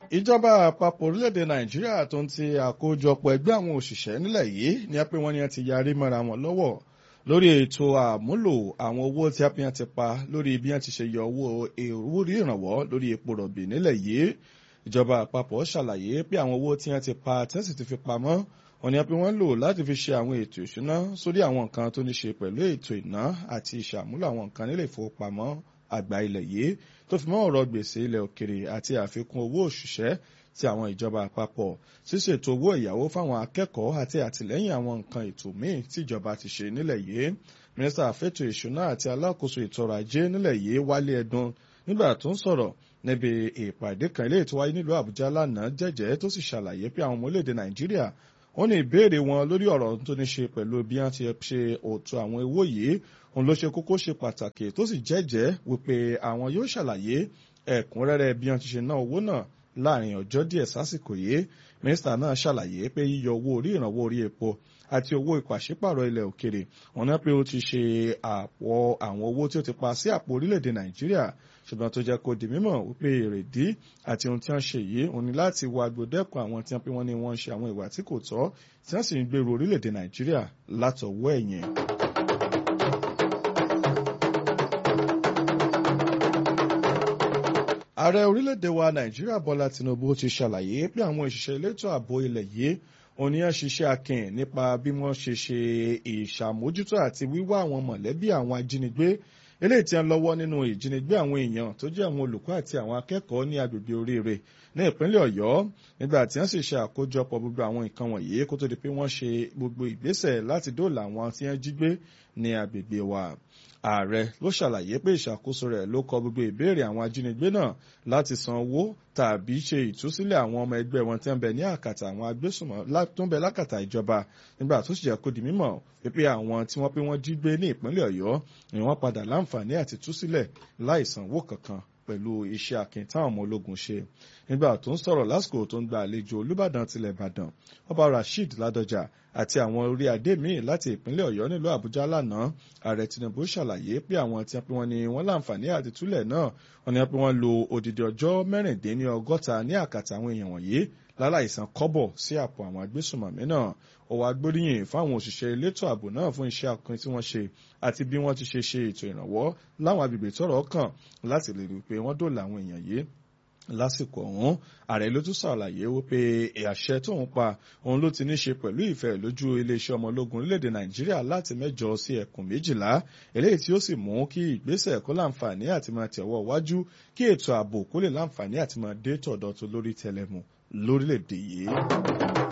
ìjọba àpapọ̀ orílẹ̀-èdè nàìjíríà tó ń ti àkójọpọ̀ ẹgbẹ́ àwọn òṣìṣẹ́ nílẹ̀ yìí ni a pé wọ́n ní a ti yarí mọ́ra wọn lọ́wọ́ lórí ètò àmúlò àwọn owó tí a pín ti pa lórí bí wọ́n ti ṣe yọ owó ìwúrí ìrànwọ́ lórí epo rọ̀bì nílẹ̀ yìí ìjọba àpapọ̀ ṣàlàyé pé àwọn owó tí wọ́n ti pa tí wọ́n sì ti fi pamọ́ wọ́n ní a pé wọ́n lò láti fi ṣe àwọn ètò ìṣúná sórí àwọn nǹkan tó ní ṣe pẹ̀lú ètò ìná àti ìṣàmúlò àwọn nǹkan nílé ìfowópamọ́ àgbà ilẹ̀ yìí tó fi mọ́ ọ̀rọ̀ gbèsè ilẹ̀ òkèrè àti àfikún owó òṣìṣẹ́ ti àwọn ìjọba àpapọ̀ ṣíṣètò owó ìyàwó fáwọn akẹ́kọ̀ọ́ àti àtìlẹ́yìn àwọn nǹkan ètò míì tí ìjọba ti ṣe nílẹ̀ yìí mínísítà fẹ́tò ìṣúná àti alákòóso ètò ọrọ̀ ajé nílẹ̀ yìí wálé ẹdun nígbà tó ń sọ̀rọ̀ níbi ìpàdé kan ilé ètò wáyé nílùú àbújá lánàá jẹ́jẹ́ tó sì ṣàlàyé pé àwọn ọmọ orílẹ̀-èdè nàìjíríà wọ́n ní ìbéèrè wọn lórí ọ̀rọ̀ tó ní ṣe pẹ̀lú bí wọ́n ti ṣe òtò àwọn owó yìí òun ló ṣe kókó ṣe pàtàkì tó sì jẹ́jẹ́ wípé àwọn yóò ṣàlàyé ẹ̀kúnrẹ́rẹ́ bí wọ́n ti ṣe ná owó náà láàrin ọjọ́ díẹ̀ sásìkò yìí mínísítà náà ṣàlàyé pé yíyọ owó orí ìrànwọ́ orí epo àti owó ìpàṣípàrọ̀ ilẹ̀ òkèrè wọ́n ní pé ó ti ṣe àpọ̀ àwọn owó tí ó ti pa sí àpò orílẹ̀-èdè nàìjíríà ṣùgbọ́n tó jẹ́ kó di mímọ̀ wípé èrèdí àti ohun tí wọ́n ṣe yìí òun ni láti wá gbòdẹ́kun àwọn tí wọ́n pé wọ́n ní wọ́n ń ṣe àwọn ìwà tí kò tọ́ tí wọ́n sì ń gbèrú orílẹ̀-èdè nàìjíríà látọwọ́ ẹ̀yìn. ààrẹ orílẹ̀-èdè wa nàìjíríà bọ́lá tinubu ti ṣàlàyé pé àwọn òṣìṣẹ́ elétò ààbò ilẹ̀ yìí oníyàn ṣiṣẹ́ akin nípa bí wọ́n ṣe ṣe ìṣàmójútó àti wíwá àwọn mọ̀lẹ́bí àwọn ajínigbé eléyìí tí ń lọ́wọ́ nínú ìjínigbé àwọn èèyàn tó jẹ́ àwọn olùkọ́ àti àwọn akẹ́kọ̀ọ́ ní agbègbè oríire ní ìpínlẹ̀ ọ̀yọ́ nígbà tí wọ́n sì ṣe àkójọpọ̀ gbogbo àwọn nǹkan wọ̀nyí kó tó di pé wọ́n ṣe gbogbo ìgbésẹ̀ láti dóòlà àwọn tí wọ́n jí gbé ní agbègbè wa ààrẹ ló ṣàlàyé pé ìṣàkóso rẹ̀ ló kọ gbogbo ìbéèrè àwọn ajínigbé náà láti san owó tàbí ṣe ìtúsílẹ̀ àwọn ọmọ ẹgbẹ́ wọn tí ń bẹ ní àkàtà àwọn agbésùnmọ̀ tó ń bẹ lákàtà ìjọba nígbà tó sì jẹ́ kó di mímọ̀ pé àwọn tí wọ́n pé wọ́n jí gbé ní ìpínlẹ̀ ọ̀yọ́ ni wọ́n padà láǹfààní àti túsílẹ̀ láì sanwó kankan pẹ̀lú iṣẹ́ akin táwọn ọmọ ológun ṣe nígbà tó ń sọ̀rọ̀ lásìkò tó ń gba àlejò olùbàdàn tilẹ̀ ìbàdàn ọba rasheed ládọjà àti àwọn orí adé míì láti ìpínlẹ̀ ọ̀yọ́ nílùú àbújá lánàá ààrẹ tinubu ṣàlàyé pé àwọn tí wọ́n ní wọ́n láǹfààní àti túlẹ̀ náà wọ́n ní wọ́n lo odidi ọjọ́ mẹ́rìndínlọ́gọ́ta ní àkàtà àwọn èèyàn wọ̀nyí láláìsan kọ́bọ̀ sí àpò àwọn agbésùnmọ̀mí náà ó wá gbóríyìn fáwọn òṣìṣẹ́ elétò ààbò náà fún iṣẹ́ akin tí wọ́n ṣe àti bí wọ́n ti ṣe ṣe ètò ìrànwọ́ láwọn agbègbè tọ́rọ̀ kàn láti lè rí i pé wọ́n dòòlà àwọn èèyàn yìí lásìkò ọ̀hún ààrẹ ló tún ṣàlàyé wípé àṣẹ tóun pa òun ló ti ní ṣe pẹ̀lú ìfẹ́ lójú iléeṣẹ́ ọmọ ológun orílẹ̀-èdè nàìjíríà láti mẹ́jọ sí ẹkùn méjìlá eléyìí tí ó sì mú kí ìgbésẹ̀ kó láǹfààní àti máa tẹ̀wọ́ wájú kí ètò ààbò kó lè láǹfààní àti máa dé tọ̀dọ̀ tó lórí tẹlẹmù lórílẹ̀-èdè yìí.